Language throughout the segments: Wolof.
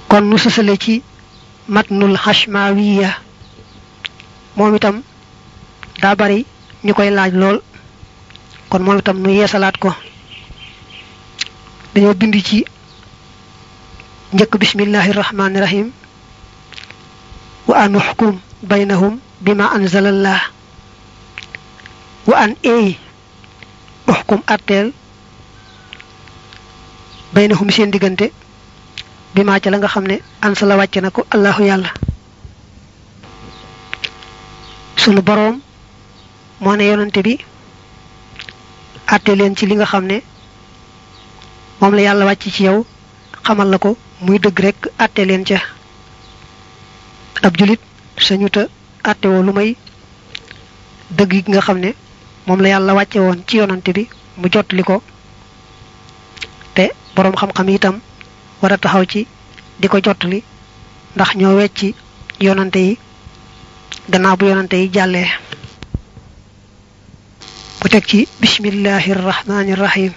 kon nu sësale ci matnul xashmawiya moom itam daa bari ñu koy laaj lool kon moom itam nu yeesalaat ko dañoo bind ci njëkk bismillahi rahmaani rahim wa an uxkum baynahum bima anzalallah wa an eey uxkum atteel baynahum seen diggante bima ca la nga xam ne ansala wàcce na ko allahu yàlla sunu boroom moo ne yonante bi atte leen ci li nga xam ne moom la yàlla wàcc ci yow xamal la ko muy dëgg rek atte leen ca ab julit sañuta atte woo lu may dëgg yi nga xam ne moom la yàlla wàcce woon ci yonante bi mu jottali ko te boroom xam-xam itam war a taxaw ci di ko jottali ndax ñoo wecci yonante yi gannaaw bu yonante yi jàllee mu teg ci bismillahi rahmaani rahim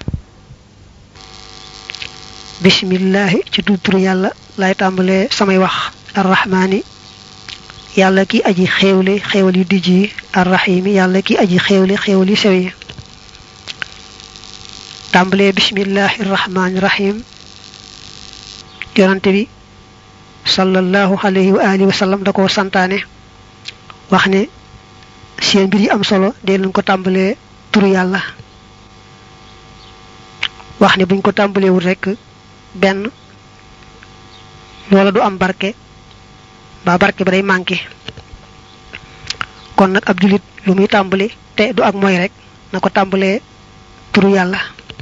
bismillahi ci tudduru yàlla lay tàmbalee samay wax arrahmaani yàlla ki aji xéewle xéewal yu dijj yi arrahimi yàlla ki aji xéewle xéewal yu sew yi tàmbalee bismillahi rahmaani rahim yonante bi sallallahu alayhi wa alihi wa sallam da ko santaane wax ne seen mbir yi am solo dee leen ko tàmbalee turu yàlla wax ne buñ ko tàmbalewul rekk benn loola du am barke ba barke ba day manqué kon nag ab jullit lu muy tàmbali te du ak mooy rek na ko tàmbalee turu yàlla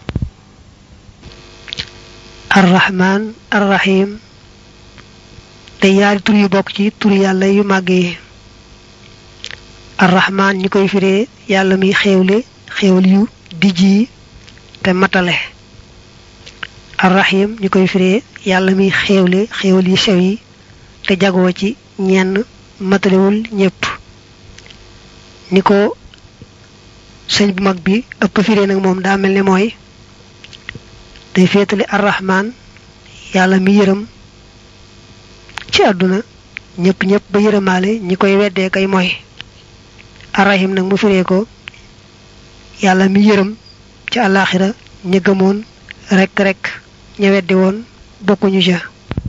arrahman arrahim te yaari tur yu bokk ci turu yàlla yu màgg yi arrahman ñi koy firee yàlla muy xéewle xéewal yu dijj yi te matale arrahim ñi koy firee yàlla muy xéewle xéewal yu sew yi te jagoo ci ñenn matalewul ñépp ni ko sëñ bu mag bi ëpp firee nag moom daa mel ne mooy day féetale arrahman yàlla mi yërëm ci àdduna ñépp ñépp ba yërëmaale ñi koy weddee kay mooy arrahim nag mu firee ko yàlla mi yërëm ci àllaaxira ña gëmoon rek rek ña weddi woon bokkuñu ja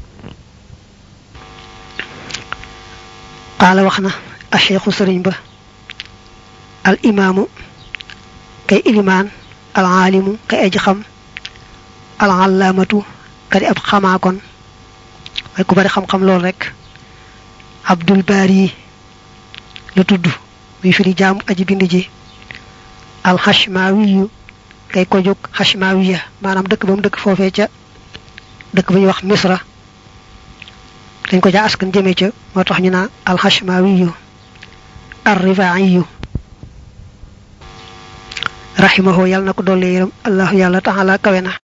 qaala wax na a cheikhu sëriñ ba al imaamu kay ilimaan al aalimu kay aji xam al allaamatu kadi ab xamaakon waaye ku bari xam-xam lool rek abdul baari la tudd muy firi jaamu aji bind ji al xashmaawiyu kay ko jóg xashmaawiya maanaam dëkk ba mu dëkk foofee ca dëkk ba ñuy wax misra dañ ko jaa askan jëme ca moo tax ñu naa al xashmaawiyu ar rifaayiyu rahimahu yàlla na ko dolli yërëm allahu yàlla taala kawe na